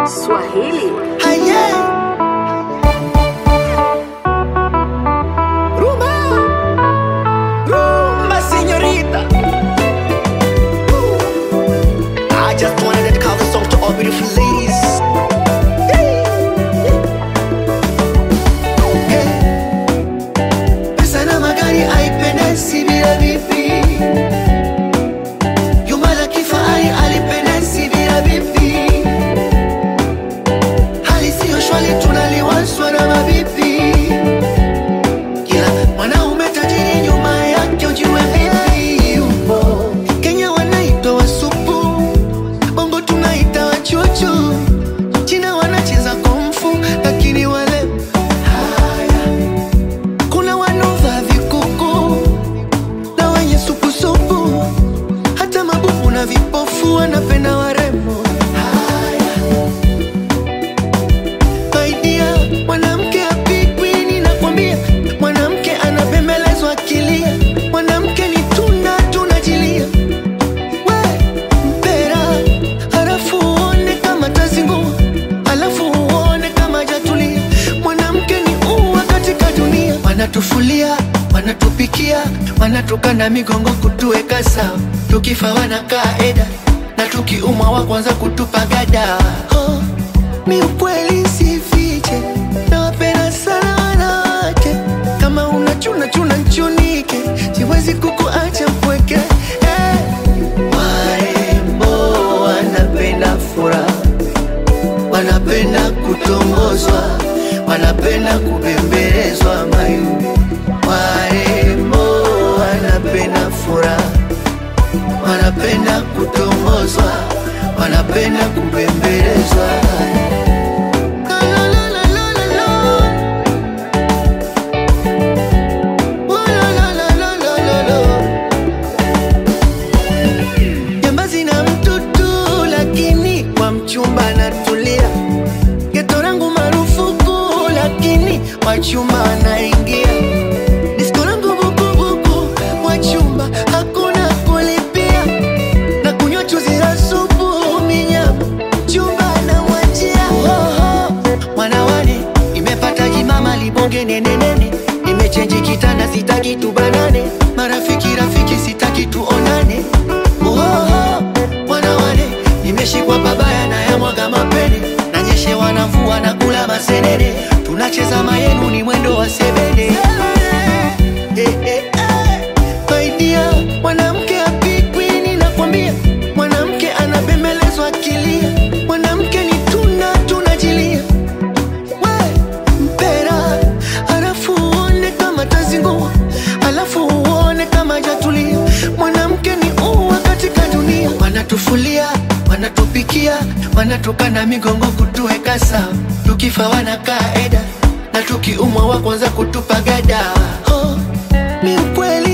Swahili. Aye. Rumba. Rumba, señorita. I just wanted to dedicate this song to all beautiful ladies. Yeah. Pesa na magari haipendezi bila vipi. Jumba la kifahari halipendezi bila vipi. hali siyo shwali tunaliwaswa na mabibi kila mwanaume tajiri nyuma yake ujue vipi yupo kenya wanaitwa wasupu bongo tunaita wachuchu china wanacheza komfu lakini wale haya kuna wanova vikuku na wenye supusupu hata mabubu na vipofu wanapenda warembo haya Saidia mwanamke apigwi, ninakwambia mwanamke anabembelezwa akilia, mwanamke ni tunda tunajilia. We mpera, halafu uone kama tazingua, halafu uone kama jatulia. Mwanamke ni ua katika dunia, wanatufulia wanatupikia, wanatukana migongo kutuweka sawa, tukifa wanakaa eda na tukiumwa wa kwanza kutupa gada oh. Mi ukweli sifiche, nawapenda sana wanawake. Kama unachuna chuna nchunike, siwezi kukuacha mpweke. Eh, Warembo wanapenda furaha, wanapenda kutongozwa, wanapenda kubembelezwa mayu. Warembo wanapenda furaha, wanapenda kutongozwa, wanapenda kubembelezwa. La, la, la, la, la, la, la. Oh, la, la, la, la, la, la, la. Jambazi na mtutu lakini kwa mchumba anatulia. Geto langu marufuku lakini wachumba anaingia. Disko langu bukubuku wachumba hakuna kulipia. Na kunywa chuzi la supu minyama chumba anamwachia. Oho, Mwanawane imepata jimama libonge nene nene, imechenji kitanda sitaki tubanane, marafiki rafiki sitaki tuonane. Oho, Mwanawane imeshikwa babaya na yamwaga mapene, nanyeshe wanavua na kula masenene, tunacheza mayenu ni mwendo wa sebene. Eh, eh, eh. Saidia mwanamke apigwi, ninakwambia mwanamke anabembelezwa akilia, mwanamke ni tunda tunajilia we mpera, halafu uone kama tazingua, halafu uone kama jatulia. Mwanamke ni ua katika dunia, wanatufulia wanatupikia, wanatukana migongo kutuweka sawa, tukifa wanakaa eda na tukiumwa wa kwanza kutupa gada. Oh, mi ukweli